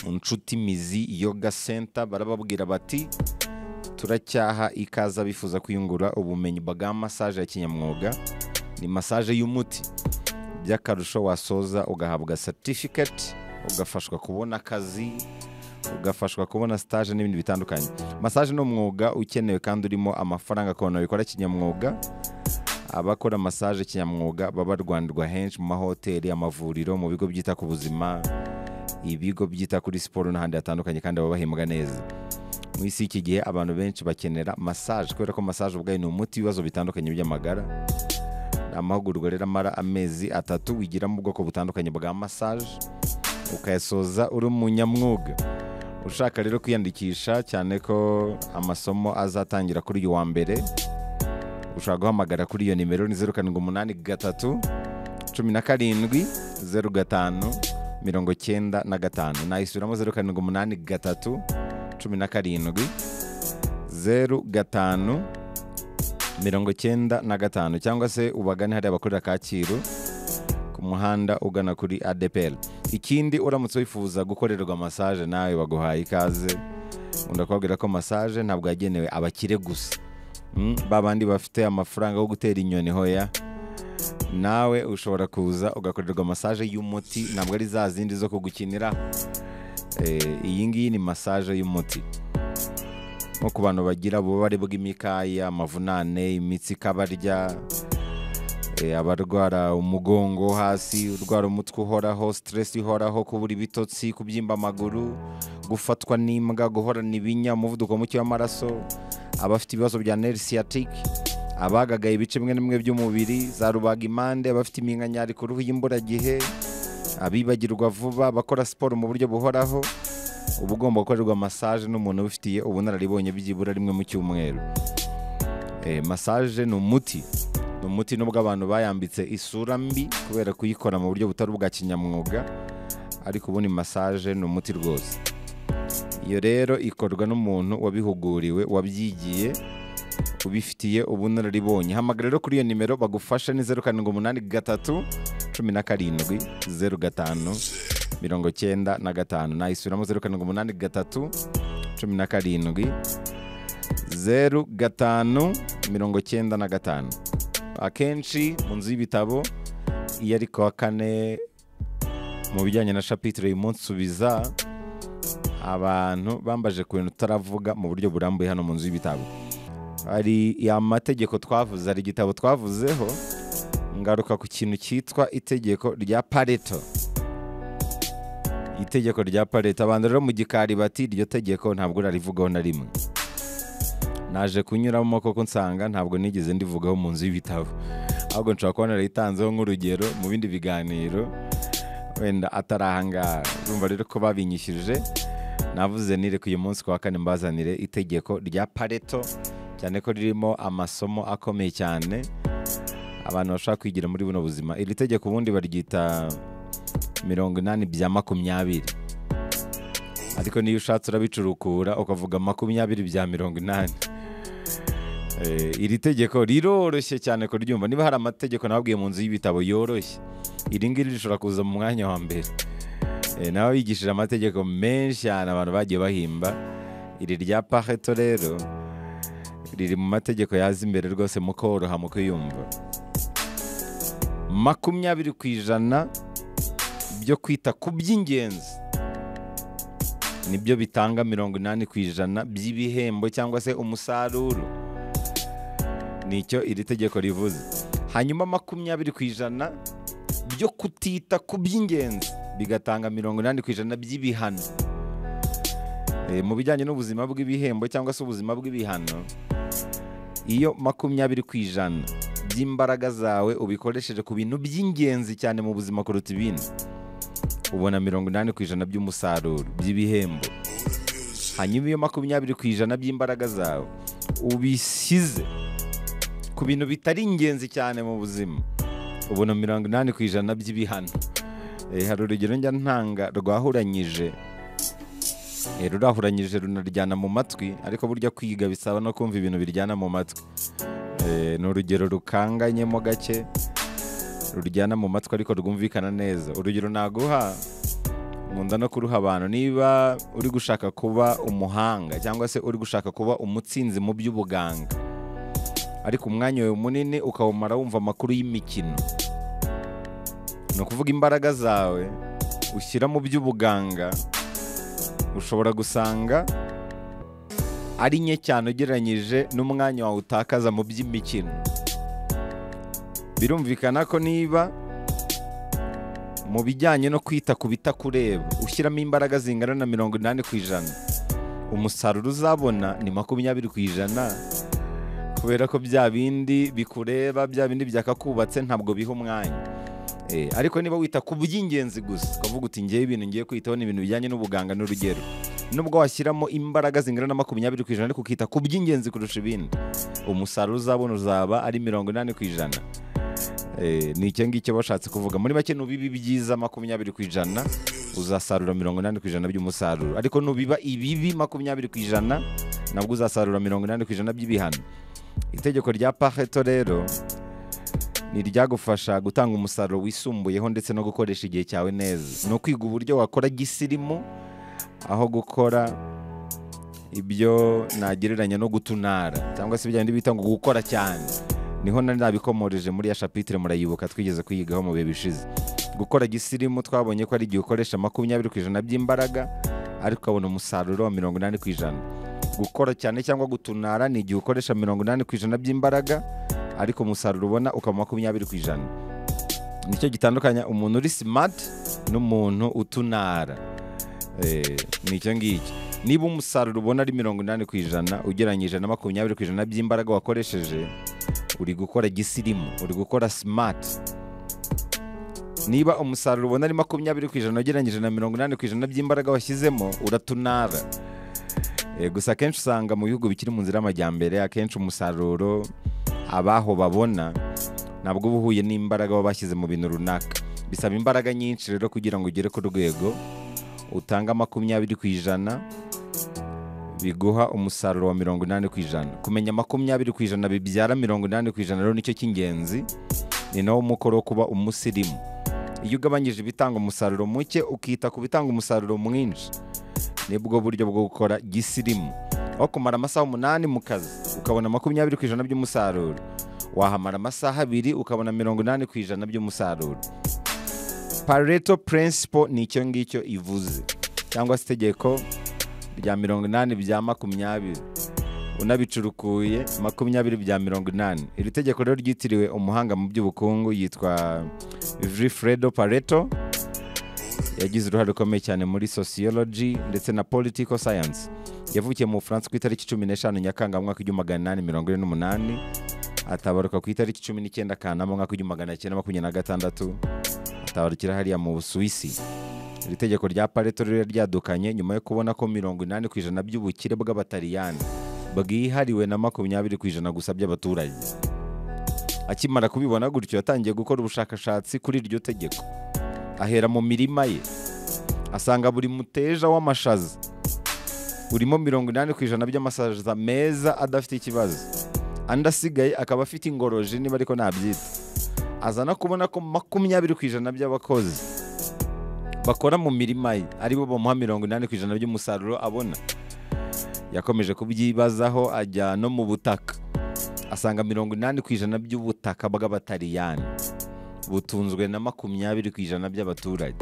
inshuti mizi yoga senta barababwira bati turacyaha ikaza bifuza kwiyungura ubumenyi bwa masaje ya kinyamwuga ni masaje y'umuti by'akarusho wasoza ugahabwa certificate ugafashwa kubona akazi ugafashwa kubona stage n'ibindi bitandukanye masaje ni umwuga ukenewe kandi urimo amafaranga ku bantu babikora kinyamwuga abakora masaje kinyamwuga baba barwanirwa henshi mu mahoteli amavuriro mu bigo byita ku buzima ibigo byita kuri siporo n'ahandi hatandukanye kandi baba bahembwa neza mu isi y'iki gihe abantu benshi bakenera masaje kubera ko masaje ubwayo ni umuti w'ibibazo bitandukanye by'amagara amahugurwa rero amara amezi atatu wigiramo ubwoko butandukanye bwa masaje ukayasoza uri umunyamwuga ushaka rero kwiyandikisha cyane ko amasomo azatangira kuri uyu wa mbere ushobora guhamagara kuri iyo nimero ni zeru karindwi umunani gatatu cumi na karindwi zeru gatanu mirongo cyenda na gatanu nayisubiramo zeru karindwi umunani gatatu cumi na karindwi zeru gatanu mirongo cyenda na gatanu cyangwa se ubagane hariya bakorera kacyiru ku muhanda ugana kuri adeperi ikindi uramutse wifuza gukorerwa masaje nawe baguhaye ikaze ndakubabwira ko masaje ntabwo yagenewe abakire gusa Mm, ba bandi bafite amafaranga yo gutera inyoni hoya nawe ushobora kuza ugakorerwa masaje y'umuti ntabwo ari za zindi zo kugukinira Eh, iyi ngiyi ni masaje y'umuti nko ku bantu bagira ububabare bw'imikaya amavunane imitsi ikabarya eh, abarwara umugongo wo hasi urwara umutwe uhoraho stress ihoraho kubura ibitotsi kubyimba amaguru gufatwa n'imbwa guhorana ibinya umuvuduko muke w'amaraso abafite ibibazo bya neri siyatike abagagaye ibice bimwe na bimwe by'umubiri za rubagimpande abafite iminkanyari ku ruhu y'imburagihe abibagirwa vuba abakora siporo mu buryo buhoraho uba ugomba gukorerwa masaje n'umuntu ubifitiye ubunararibonye byibura rimwe mu cyumweru Eh, masaje ni umuti ni umuti nubwo abantu bayambitse isura mbi kubera kuyikora mu buryo butari ubwa kinyamwuga ariko ubundi masaje ni umuti rwose iyo rero ikorwa n'umuntu wabihuguriwe wabyigiye ubifitiye ubunararibonye hamagara rero kuri iyo nimero bagufasha ni zeru karindwi umunani gatatu cumi na karindwi zeru gatanu mirongo cyenda na gatanu nayisubiramo zeru karindwi umunani gatatu cumi na karindwi zeru gatanu mirongo cyenda na gatanu akenshi mu nzu y'ibitabo iyo ari kuwa kane mu bijyanye na shapitire imunsubiza abantu bambaje ku bintu tutaravuga mu buryo burambuye hano mu nzu y'ibitabo hari ya mategeko twavuze hari igitabo twavuzeho ngaruka ku kintu cyitwa itegeko rya pareto itegeko rya pareto abantu rero mu gikari bati iryo tegeko ntabwo urarivugaho na rimwe naje kunyuramo koko nsanga ntabwo nigeze ndivugaho mu nzu y'ibitabo ahubwo nshobora kuba narayitanzeho nk'urugero mu bindi biganiro wenda atari ahangaha urumva rero ko babinyishyuje navuze nireka uyu munsi ku wa kane mbazanire itegeko rya pareto cyane ko ririmo amasomo akomeye cyane abantu bashaka kwigira muri buno buzima iri tegeko ubundi baryita mirongo inani bya makumyabiri ariko niyo ushatse urabicurukura ukavuga makumyabiri bya mirongo inani Eh, iri tegeko riroroshye cyane kuryumva niba hari amategeko nababwiye mu nzu y'ibitabo yoroshye iri ngiri rishobora kuza mu mwanya wa mbere Eh, nawe bigishije amategeko menshi cyane abantu bagiye bahimba iri rya pareto rero riri mu mategeko yaza imbere rwose mu koroha mu kwiyumva makumyabiri ku ijana byo kwita ku by'ingenzi nibyo bitanga mirongo inani ku ijana by'ibihembo cyangwa se umusaruro nicyo iri tegeko rivuze hanyuma makumyabiri ku ijana byo kutita ku by'ingenzi bigatanga mirongo inani ku ijana by'ibihano Eh, mu bijyanye n'ubuzima bw'ibihembo cyangwa se ubuzima bw'ibihano iyo makumyabiri ku ijana by'imbaraga zawe ubikoresheje ku bintu by'ingenzi cyane mu buzima kuruta ibindi ubona mirongo inani ku ijana by'umusaruro by'ibihembo hanyuma iyo makumyabiri ku ijana by'imbaraga zawe ubisize ku bintu bitari ingenzi cyane mu buzima ubona mirongo inani ku ijana by'ibihano Eh, hari urugero njya ntanga rwahuranyije Eh, rurahuranyije runaryana mu matwi ariko burya kwiga bisaba no kumva ibintu biryana mu matwi Eh, ni urugero rukanganyemo gake ruryana mu matwi ariko rwumvikana neza urugero naguha nkunda no kuruha abantu niba uri gushaka kuba umuhanga cyangwa se uri gushaka kuba umutsinzi mu by'ubuganga ariko umwanya wawe munini ukawumara wumva amakuru y'imikino ni ukuvuga imbaraga zawe ushyira mu by'ubuganga ushobora gusanga ari nke cyane ugereranyije n'umwanya wawe utakaza mu by'imikino birumvikana ko niba mu bijyanye no kwita ku bitakureba ushyiramo imbaraga zingana na mirongo inani ku ijana umusaruro uzabona ni makumyabiri ku ijana kubera ko bya bindi bikureba bya bindi byakakubatse ntabwo biha umwanya Eh, ariko niba wita ku by'ingenzi gusa ukavuga uti ngewe ibintu ngiye kwitaho ni ibintu bijyanye n'ubuganga n'urugero nubwo washyiramo imbaraga zingana na makumyabiri ku ijana ariko ukita ku by'ingenzi kurusha ibindi umusaruro uzabona uzaba ari mirongo inani ku ijana Eh, ni icyo ngicyo bashatse kuvuga muri make nubiba ibyiza makumyabiri ku ijana uzasarura mirongo inani ku ijana by'umusaruro ariko nubiba ibibi makumyabiri ku ijana nabwo uzasarura mirongo inani ku ijana by'ibihano itegeko rya pareto rero ni iryagufasha gutanga umusaruro wisumbuyeho ndetse no gukoresha igihe cyawe neza ni ukwiga uburyo wakora gisirimu aho gukora ibyo nagereranya no gutunara cyangwa se ibijyanye bita ngo gukora cyane niho nari nabikomoreje muri ya shapitire murayibuka twigeze kuyigaho mu bihe bishize gukora gisirimu twabonye ko ari igihe ukoresha makumyabiri ku ijana by'imbaraga ariko ukabona umusaruro wa mirongo inani ku ijana gukora cyane cyangwa gutunara ni igihe ukoresha mirongo inani ku ijana by'imbaraga ariko umusaruro ubona ukaba makumyabiri ku ijana nicyo gitandukanya umuntu uri simati n'umuntu utunara Eh, ni icyo ngicyo niba umusaruro ubona ari mirongo inani ku ijana ugereranyije na makumyabiri ku ijana by'imbaraga wakoresheje uri gukora gisirimu uri gukora simati niba umusaruro ubona ari makumyabiri ku ijana ugereranyije na mirongo inani ku ijana by'imbaraga washyizemo uratunara Eh, gusa akenshi usanga mu bihugu bikiri mu nzira y'amajyambere akenshi umusaruro abaho babona ntabwo uba uhuye n'imbaraga baba bashyize mu bintu runaka bisaba imbaraga nyinshi rero kugira ngo ugere ku rwego utanga makumyabiri ku ijana biguha umusaruro wa mirongo inani ku ijana kumenya makumyabiri ku ijana bibyara mirongo inani ku ijana rero nicyo cy'ingenzi ni nawo mukoro wo kuba umusirimu iyo ugabanyije ibitanga umusaruro muke ukita ku bitanga umusaruro mwinshi nibwo buryo bwo gukora gisirimu aho kumara amasaha umunani mu kazi ukabona makumyabiri ku ijana by'umusaruro wahamara amasaha abiri ukabona mirongo inani ku ijana by'umusaruro pareto purensipo ni icyo ngicyo ivuze cyangwa se itegeko rya mirongo inani bya makumyabiri unabicurukuye makumyabiri bya mirongo inani iri tegeko rero ryitiriwe umuhanga mu by'ubukungu yitwa Vilfredo pareto yagize uruhare rukomeye cyane muri sociology ndetse na political science yavukiye mu bufaransa ku itariki cumi n'eshanu nyakanga mu mwaka w'igihumbi magana inani mirongo ine n'umunani atabaruka ku itariki cumi n'icyenda kanama mu mwaka w'igihumbi magana cyenda makumyabiri na gatandatu atabarukira hariya mu busuwisi iri tegeko rya pareto rero ryadukanye nyuma yo kubona ko mirongo inani ku ijana by'ubukire bw'abataliyani bwihariwe na makumyabiri ku ijana gusa by'abaturage akimara kubibona gutyo yatangiye gukora ubushakashatsi kuri iryo tegeko ahera mu mirima ye asanga buri muteja w'amashaza urimo mirongo inani ku ijana by'amasaza meza adafite ikibazo andi asigaye akaba afite ingoroji niba ariko nabyita azana kubona ko makumyabiri ku ijana by'abakozi bakora mu mirima ye aribo bamuha mirongo inani ku ijana by'umusaruro abona yakomeje kubyibazaho ajya no mu butaka asanga mirongo inani ku ijana by'ubutaka bw'abataliyani butunzwe na makumyabiri ku ijana by'abaturage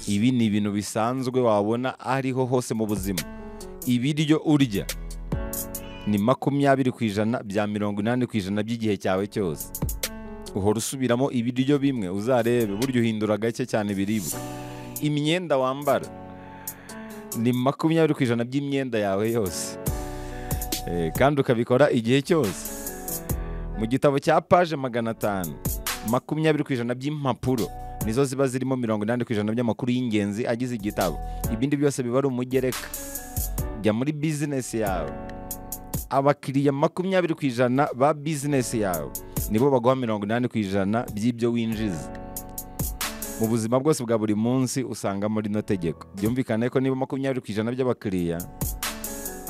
ibi ni ibintu bisanzwe wabona ariho hose mu buzima ibiryo urya ni makumyabiri ku ijana bya mirongo inani ku ijana by'igihe cyawe cyose uhora usubiramo ibiryo bimwe uzarebe burya uhindura gake cyane ibiribwa imyenda wambara ni makumyabiri ku ijana by'imyenda yawe yose Eh, kandi ukabikora igihe cyose mu gitabo cya paje magana atanu makumyabiri ku ijana by'impapuro nizo ziba zirimo mirongo inani ku ijana by'amakuru y'ingenzi agize igitabo ibindi byose biba ari umugereka jya muri bizinesi yawe abakiriya makumyabiri ku ijana ba bizinesi yawe nibo baguha mirongo inani ku ijana by'ibyo winjiza mu buzima bwose bwa buri munsi usanga muri no tegeko byumvikane ko niba makumyabiri ku ijana by'abakiriya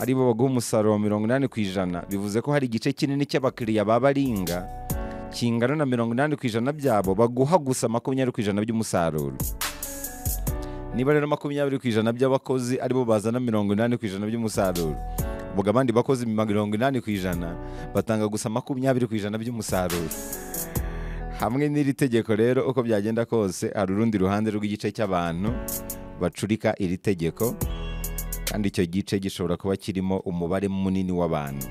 aribo baguha umusaruro wa mirongo inani ku ijana bivuze ko hari igice kinini cy'abakiriya baba aringa kingana na mirongo inani ku ijana byabo baguha gusa makumyabiri ku ijana by'umusaruro niba rero makumyabiri ku ijana by'abakozi aribo bazana mirongo inani ku ijana by'umusaruro ubwo abandi bakozi mirongo inani ku ijana batanga gusa makumyabiri ku ijana by'umusaruro hamwe n'iri tegeko rero uko byagenda kose hari urundi ruhande rw'igice cy'abantu bacurika iri tegeko kandi icyo gice gishobora kuba kirimo umubare munini w'abantu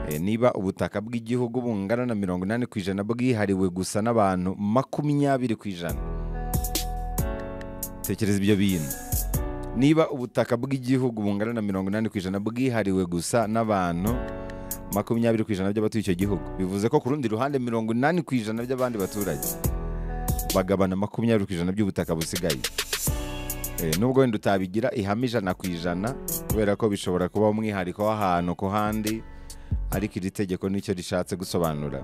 Eh, niba ubutaka bw'igihugu bungana na mirongo inani ku ijana bwihariwe gusa n'abantu makumyabiri ku ijana tekereza ibyo bintu niba ubutaka bw'igihugu bungana na mirongo inani ku ijana bwihariwe gusa n'abantu makumyabiri ku ijana by'abatuye icyo gihugu bivuze ko ku rundi ruhande mirongo inani ku ijana by'abandi baturage bagabana makumyabiri ku ijana by'ubutaka busigaye Eh, nubwo wenda utabigira ihame ijana ku ijana kubera ko bishobora kuba umwihariko w'ahantu ku handi ariko iri tegeko nicyo rishatse gusobanura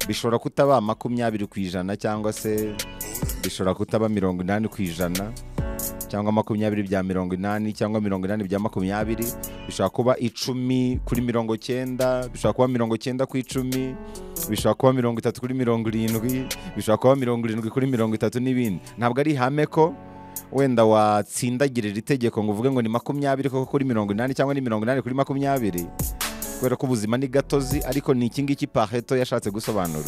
bishobora kutaba makumyabiri ku ijana cyangwa se bishobora kutaba mirongo inani ku ijana cyangwa makumyabiri bya mirongo inani cyangwa mirongo inani bya makumyabiri bishobora kuba icumi kuri mirongo cyenda bishobora kuba mirongo cyenda ku icumi bishobora kuba mirongo itatu kuri mirongo irindwi bishobora kuba mirongo irindwi kuri mirongo itatu n'ibindi ntabwo ari ihame ko wenda watsindagirira iri tegeko ngo uvuge ngo ni makumyabiri koko kuri mirongo inani cyangwa ni mirongo inani kuri makumyabiri kubera ko ubuzima ni gatozi ariko ni iki ngiki paheto yashatse gusobanura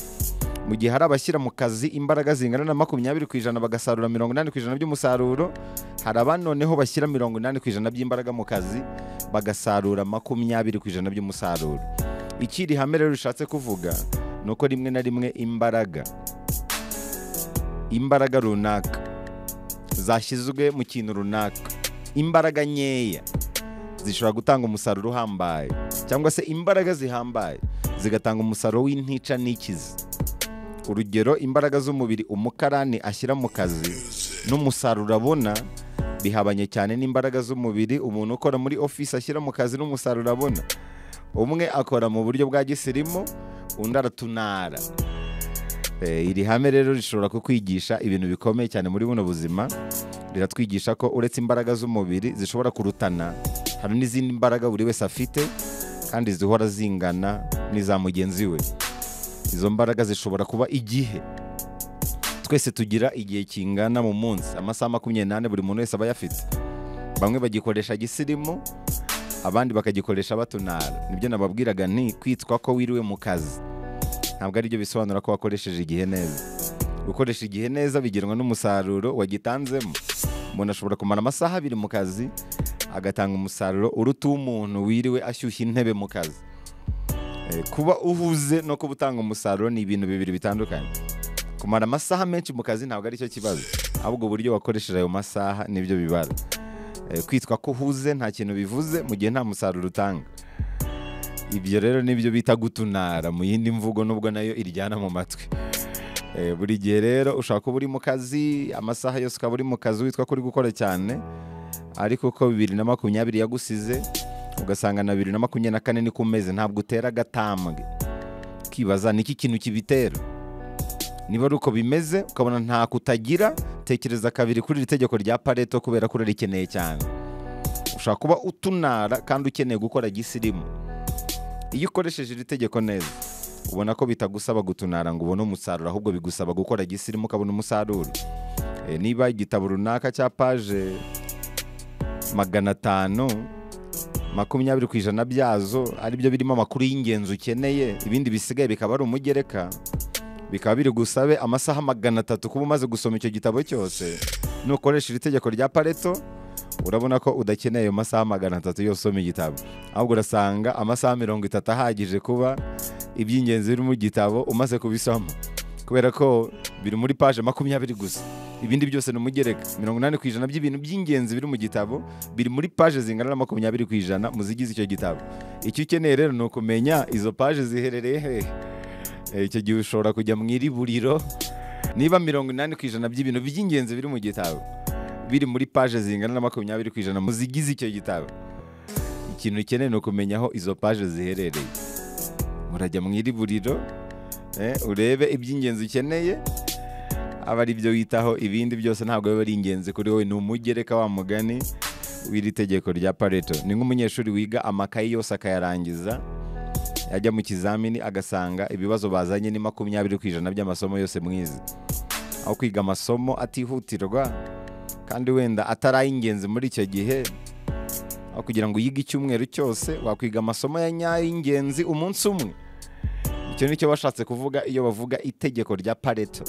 mu gihe hari abashyira mu kazi imbaraga zingana na makumyabiri ku ijana bagasarura mirongo inani ku ijana by'umusaruro hari abandi noneho bashyira mirongo inani ku ijana by'imbaraga mu kazi bagasarura makumyabiri ku ijana by'umusaruro ikiri hame rero rishatse kuvuga ni uko rimwe na rimwe imbaraga imbaraga runaka zashyizwe mu kintu runaka imbaraga nkeya zishobora gutanga umusaruro uhambaye cyangwa se imbaraga zihambaye zigatanga umusaruro w'intica n'ikizi urugero imbaraga z'umubiri umukarani ashyira mu kazi n'umusaruro abona bihabanye cyane n'imbaraga z'umubiri umuntu ukora muri ofisi ashyira mu kazi n'umusaruro abona umwe akora mu buryo bwa gisirimu undi aratunara Eh, iri hame rero rishobora kukwigisha ibintu bikomeye cyane muri buno buzima riratwigisha ko uretse imbaraga z'umubiri zishobora kurutana hari n'izindi mbaraga buri wese afite kandi zihora zingana n'iza mugenzi we izo mbaraga zishobora kuba igihe twese tugira igihe kingana mu munsi amasaha makumyabiri n'ane buri muntu wese aba ayafite bamwe bagikoresha gisirimu abandi bakagikoresha batunara nibyo nababwiraga nti kwitwa ko wiriwe mu kazi ntabwo ari byo bisobanura ko wakoresheje igihe neza gukoresha igihe neza bigenwa n'umusaruro wagitanzemo umuntu ashobora kumara amasaha abiri mu kazi agatanga umusaruro uruta uw'umuntu wiriwe ashyushya intebe mu kazi Eh, kuba uhuze no kuba utanga umusaruro ni ibintu bibiri bitandukanye kumara amasaha menshi mu kazi ntabwo aricyo kibazo ahubwo uburyo wakoresheje ayo masaha nibyo bibara Eh, kwitwa ko uhuze nta kintu bivuze mu gihe nta musaruro utanga ibyo rero nibyo bita gutunara mu yindi mvugo nubwo nayo iryana mu matwi Eh, buri gihe rero ushobora kuba uri mu kazi amasaha yose ukaba uri mu kazi witwa ko uri gukora cyane ariko uko bibiri na makumyabiri yagusize ugasanga na bibiri na makumyabiri na kane ni ku meze ntabwo utera agatambwe ukibaza ni iki kintu kibitera niba ari uko bimeze ukabona ntako utagira tekereza kabiri kuri iri tegeko rya pareto kubera ko urarikeneye cyane ushobora kuba utunara kandi ukeneye gukora gisirimu iyo ukoresheje iri tegeko neza ubona ko bitagusaba gutunara ngo ubone umusaruro ahubwo bigusaba gukora gisirimu ukabona umusaruro Eh, niba igitabo runaka cya paje magana atanu makumyabiri ku ijana byazo aribyo birimo amakuru y'ingenzi ukeneye ibindi bisigaye bikaba ari umugereka bikaba biri gusabe amasaha magana atatu kuba umaze gusoma icyo gitabo cyose nukoresha iri tegeko rya pareto urabona ko udakeneye ayo masaha magana atatu yose usoma igitabo ahubwo urasanga amasaha mirongo itatu ahagije kuba iby'ingenzi biri mu gitabo umaze kubisoma kubera ko biri muri paje makumyabiri gusa ibindi byose ni umugereka mirongo inani ku ijana by'ibintu by'ingenzi biri mu gitabo biri muri paje zingana na makumyabiri ku ijana mu zigize icyo gitabo icyo ukeneye rero ni ukumenya izo paje ziherereye hehe Eh, icyo gihe ushobora kujya mu iri buriro niba mirongo inani ku ijana by'ibintu by'ingenzi biri mu gitabo biri muri paje zingana na makumyabiri ku ijana mu zigize icyo gitabo ikintu ukeneye ni ukumenya aho izo paje ziherereye murajya mu iri buriro eh, urebe iby'ingenzi ukeneye aba ari byo witaho ibindi byose ntabwo biba ari ingenzi kuri wowe ni umugereka wa mugani w'iri tegeko rya pareto ni nk'umunyeshuri wiga amakayi yose akayarangiza yajya mu kizamini agasanga ibibazo bazanye ni makumyabiri ku ijana by'amasomo yose mwize aho kwiga amasomo atihutirwa kandi wenda atari ay'ingenzi muri icyo gihe aho kugira ngo uyige icyumweru cyose wakwiga amasomo ya nyayo y'ingenzi umunsi umwe icyo ni cyo bashatse kuvuga iyo bavuga itegeko rya pareto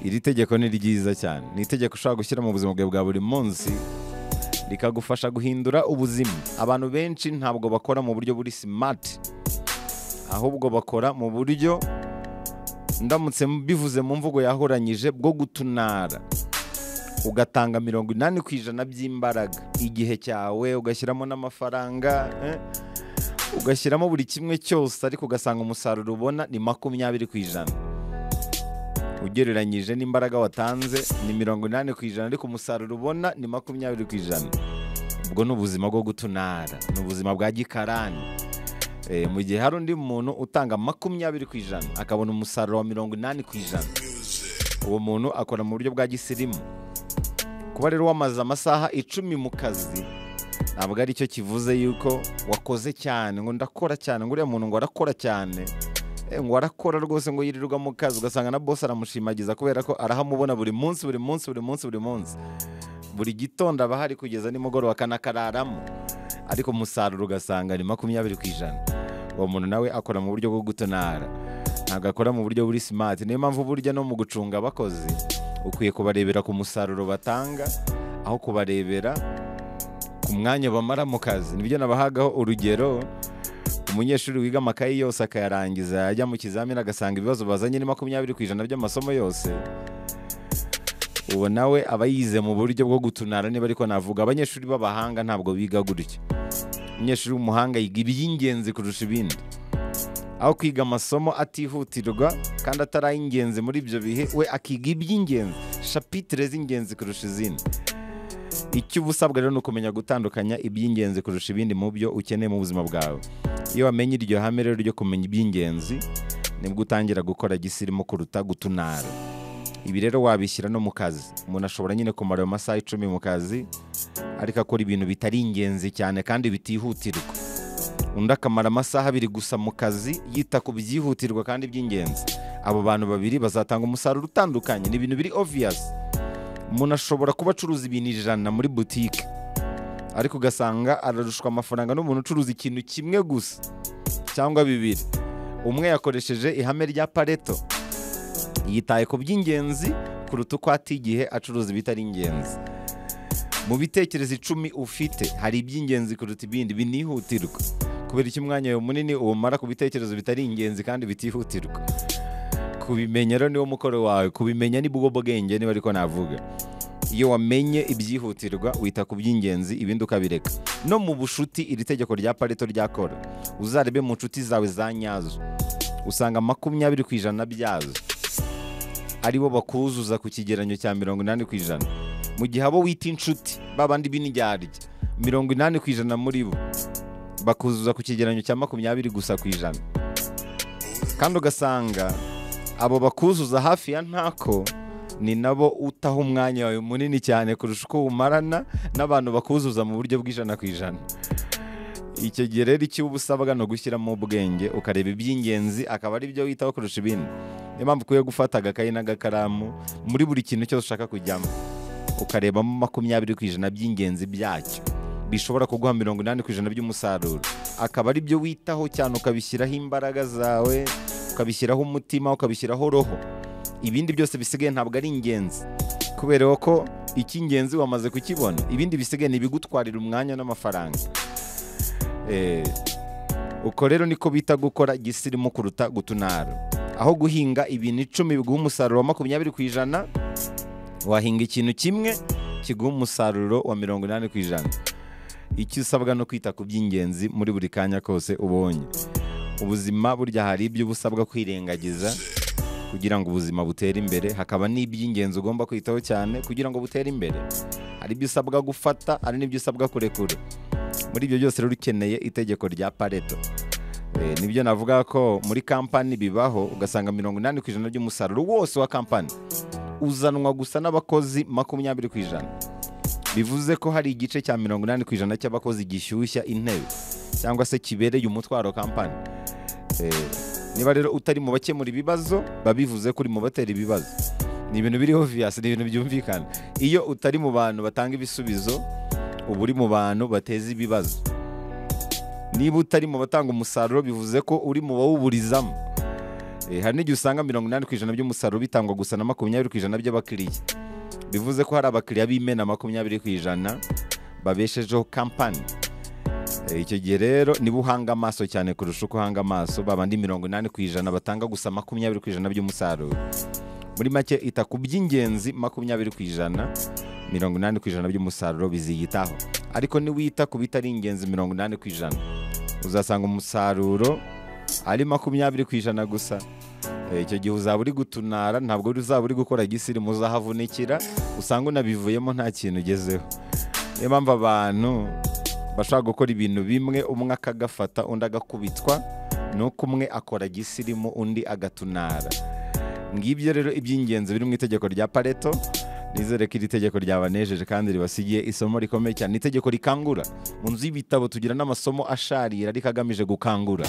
iri tegeko ni ryiza cyane ni itegeko ushobora gushyira mu buzima bwawe bwa buri munsi rikagufasha guhindura ubuzima abantu benshi ntabwo bakora mu buryo buri simati ahubwo bakora mu buryo ndamutse bivuze mu mvugo yahoranyije bwo gutunara ugatanga mirongo inani ku ijana by'imbaraga igihe cyawe ugashyiramo n'amafaranga eh, ugashyiramo buri kimwe cyose ariko ugasanga umusaruro ubona ni makumyabiri ku ijana ugereranyije n'imbaraga watanze ni mirongo inani ku ijana ariko umusaruro ubona ni makumyabiri ku ijana ubwo ni ubuzima bwo gutunara ni ubuzima bwa gikarani Eh, mu gihe hari undi muntu utanga makumyabiri ku ijana akabona umusaruro wa mirongo inani ku ijana uwo muntu akora mu buryo bwa gisirimu kuba rero wamaze amasaha icumi mu kazi ntabwo ari cyo kivuze yuko wakoze cyane ngo ndakora cyane ngo uriya muntu ngo arakora cyane Eh, ngo arakora rwose ngo yirirwa mu kazi ugasanga na bose aramushimagiza kubera ko arahamubona buri munsi buri munsi buri munsi buri munsi buri gitondo aba ahari kugeza nimugoroba akanakararamo ariko umusaruro ugasanga ni makumyabiri ku ijana uwo muntu nawe akora mu buryo bwo gutonara ntabwo akora mu buryo buri simati niyo mpamvu burya no mu gucunga abakozi ukwiye kubarebera ku musaruro batanga aho kubarebera ku mwanya bamara mu kazi nibyo nabahagaho urugero umunyeshuri wiga amakayi yose akayarangiza yajya mu kizamini agasanga ibibazo bazanye ni makumyabiri ku ijana by'amasomo yose ubu nawe aba yize mu buryo bwo gutunara niba ariko navuga abanyeshuri b'abahanga ntabwo biga gutyo umunyeshuri w'umuhanga yiga iby'ingenzi kurusha ibindi aho kwiga amasomo atihutirwa kandi atari ay'ingenzi muri ibyo bihe we akiga iby'ingenzi shapitire z'ingenzi kurusha izindi icyo uba usabwa rero ni ukumenya gutandukanya iby'ingenzi kurusha ibindi mu byo ukeneye mu buzima bwawe iyo wamenye iryo hame rero ryo kumenya iby'ingenzi nibwo utangira gukora gisirimu kuruta gutunara ibi rero wabishyira no mu kazi umuntu ashobora nyine kumara ayo masaha icumi mu kazi ariko akora ibintu bitari ingenzi cyane kandi bitihutirwa undi akamara amasaha abiri gusa mu kazi yita ku byihutirwa kandi by'ingenzi abo bantu babiri bazatanga umusaruro utandukanye ni ibintu biri obvious umuntu ashobora kuba acuruza ibintu ijana muri butike ariko ugasanga ararushwa amafaranga n'umuntu ucuruza ikintu kimwe gusa cyangwa bibiri umwe yakoresheje ihame rya pareto yitaye ku by'ingenzi kuruta uko ata igihe acuruza ibitari ingenzi mu bitekerezo icumi ufite hari iby'ingenzi kuruta ibindi binihutirwa kubera icyo umwanya wawe munini uwumara ku bitekerezo bitari ingenzi kandi bitihutirwa kubimenya rero niwo mukoro wawe kubimenya ni bwo bwenge niba ariko navuga iyo wamenye ibyihutirwa wita ku by'ingenzi ibindi ukabireka no mu bushuti iri tegeko rya pareto ryakora uzarebe mu nshuti zawe za nyazo usanga makumyabiri ku ijana byazo aribo bakuzuza ku kigeranyo cya mirongo inani ku ijana mu gihe abo wita inshuti babandi b'indyarya mirongo inani ku ijana muri bo bakuzuza ku kigeranyo cya makumyabiri gusa ku ijana kandi ugasanga abo bakuzuza hafi ya ntako ni nabo utaha umwanya wawe munini cyane kurusha uko umarana n'abantu bakuzuza mu buryo bw'ijana ku ijana icyo gihe rero icyo uba usabwa ni ugushyiramo ubwenge ukareba iby'ingenzi akaba ari byo witaho kurusha ibindi niyo mpamvu ukwiye gufata agakayi n'agakaramu muri buri kintu cyose ushaka kujyamo ukarebamo makumyabiri ku ijana by'ingenzi byacyo bishobora kuguha mirongo inani ku ijana by'umusaruro akaba ari byo witaho cyane ukabishyiraho imbaraga zawe ukabishyiraho umutima ukabishyiraho roho ibindi byose bisigaye ntabwo ari ingenzi kubera ko icy'ingenzi wamaze kukibona ibindi bisigaye ni ibigutwarira umwanya n'amafaranga Eh, uko rero niko bita gukora gisirimu kuruta gutunara aho guhinga ibintu icumi biguha umusaruro wa makumyabiri ku ijana wahinga ikintu kimwe kiguha umusaruro wa mirongo inani ku ijana icyo usabwa no kwita ku by'ingenzi muri buri kanya kose ubonye ubuzima burya hari ibyo uba usabwa kwirengagiza kugira ngo ubuzima butere imbere hakaba n'iby'ingenzi ugomba kwitaho cyane kugira ngo butere imbere hari ibyo usabwa gufata hari n'ibyo usabwa kurekura muri ibyo byose rero ukeneye itegeko rya pareto Eh, nibyo navuga ko muri kampani bibaho ugasanga mirongo inani ku ijana by'umusaruro wose wa kampani uzanwa gusa n'abakozi makumyabiri ku ijana bivuze ko hari igice cya mirongo inani ku ijana cy'abakozi gishyushya intebe cyangwa se kibereye umutwaro kampani Eh, niba rero utari mu bakemura ibibazo babivuze ko uri mu batera ibibazo ni ibintu biriho viyasi ni ibintu byumvikana iyo utari mu bantu batanga ibisubizo uba uri mu bantu bateza ibibazo niba utari mu batanga umusaruro bivuze ko uri mu bawuburizamo Eh, hari n'igihe usanga mirongo inani ku ijana by'umusaruro bitangwa gusa na makumyabiri ku ijana by'abakiriya bivuze ko hari abakiriya b'imena makumyabiri ku ijana babeshejeho kampani Eh, icyo gihe rero niba uhanga amaso cyane kurusha uko uhanga amaso babandi mirongo inani ku ijana batanga gusa makumyabiri ku ijana by'umusaruro muri make ita ku by'ingenzi makumyabiri ku ijana mirongo inani ku ijana by'umusaruro biziyitaho ariko niwita ku bitari ingenzi mirongo inani ku ijana uzasanga umusaruro ari makumyabiri ku ijana gusa Eh, icyo gihe uzaba uri gutunara ntabwo uzaba uri gukora gisiri muzahavunikira usanga unabivuyemo nta kintu ugezeho niyo mpamvu abantu bashobora gukora ibintu bimwe umwe akagafata undi agakubitwa nuko umwe akora gisirimu undi agatunara ngibyo rero iby'ingenzi biri mu itegeko rya pareto nizere ko iri tegeko ryabanejeje kandi ribasigiye isomo rikomeye cyane ni itegeko rikangura mu nzu y'ibitabo tugira n'amasomo asharira ariko agamije gukangura